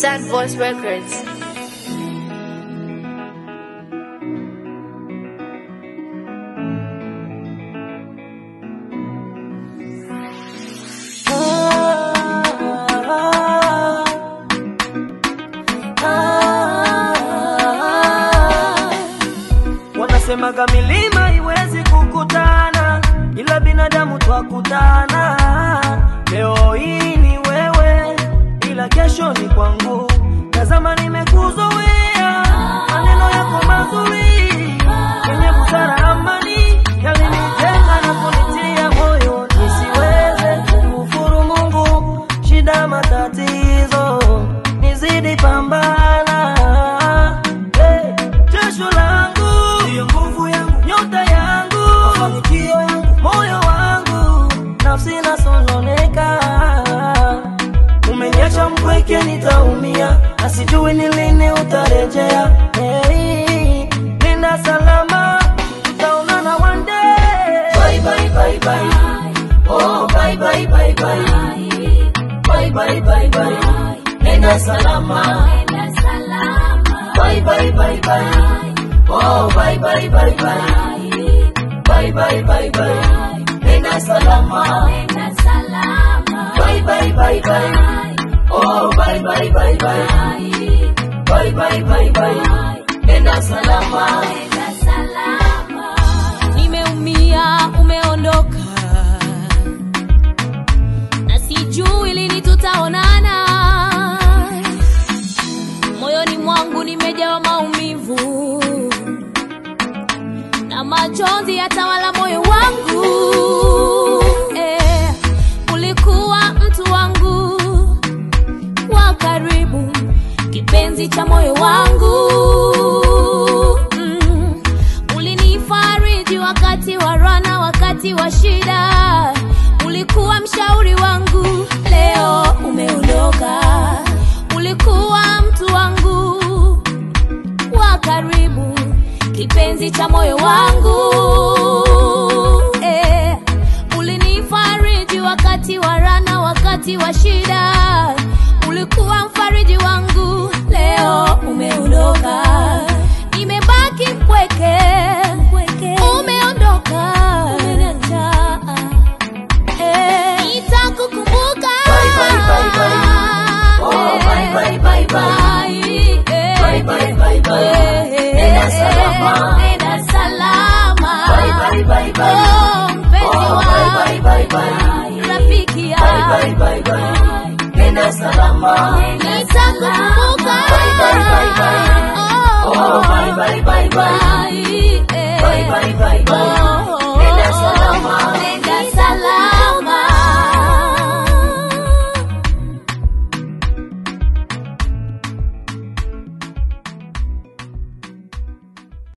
Sad Voice Records. Wanasemaga milima iwezi kukutana, ila binadamu twakutana. Leo hii ni wewe, ila kesho ni kwangu. Tazama, nimekuzoea maneno yako mazuri yenye busara, amani yalinijenga na kunitia moyo nisiweze kukufuru Mungu. Shida, matatizo nizidi pambana, hey, jasho langu ndiyo nguvu yangu, nyota yangu, mafanikio yangu, moyo wangu, nafsi nasononeka. Umeniacha mpweke, nitaumia, na sijui ni lini utarejea. Hey, nenda salama, tutaonana one day. Bye, bye, bye, bye. Oh, bye, bye, bye, bye. Bye, bye, bye, bye. Nenda salama. Bye, bye, bye, bye. Oh, bye, bye, bye, bye. Bye, bye, bye, bye. Nenda salama. Bye, bye, bye, bye. Oh, bye, bye, bye, bye. Bye, bye, bye, bye. Nenda salama. Nimeumia, umeondoka na sijui lini tutaonana. Moyoni mwangu nimejawa maumivu na machozi yatawala moyo wangu. Eh, ulikuwa mtu wangu wa karibu, kipenzi cha moyo wangu mm. Ulinifariji wakati wa rana, wakati wa shida, ulikuwa mshauri wangu. Leo umeondoka, ulikuwa mtu wangu wa karibu, kipenzi cha moyo wangu eh, ulinifariji wakati wa rana, wakati wa shida, ulikuwa mfariji wangu. Leo umeondoka, nimebaki mpweke, umeondoka, umeniacha eh, nitakukumbuka Bye, bye, bye, bye. Oh, bye, bye, bye, bye. eh, Bye, bye, bye, bye. eh, Nenda salama. nenda salama. Bye, bye, bye, bye. Oh, mpenzi Oh, wangu, bye, bye, bye, bye. rafiki yangu. Bye, bye, bye, bye. Nenda salama. Nitakukumbuka. Bye, bye, bye, bye. Oh, Oh, bye, bye, bye, bye. bye, eh. Bye, bye, bye,